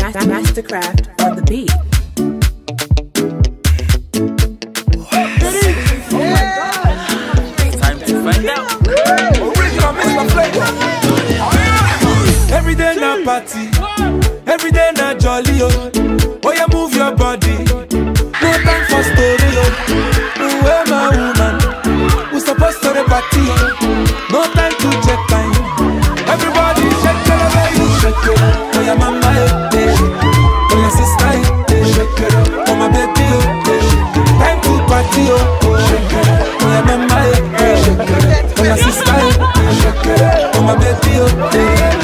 Mastercraft on the beat. Time to find out. Every day na party, every day na jolly oh. Oh yeah, move your body. No time for story oh. Where my woman? We supposed to the party. No time to check time. Everybody shake it, baby, shake it. Oh yeah, mama, eh, eh. Oh yeah, sister, eh, eh. shake it. Oh my baby, oh, eh. time to party oh. Shake it. Oh yeah, mama, eh, eh. shake it. Oh yeah, sister, eh, eh. shake it. Oh my baby, oh, eh.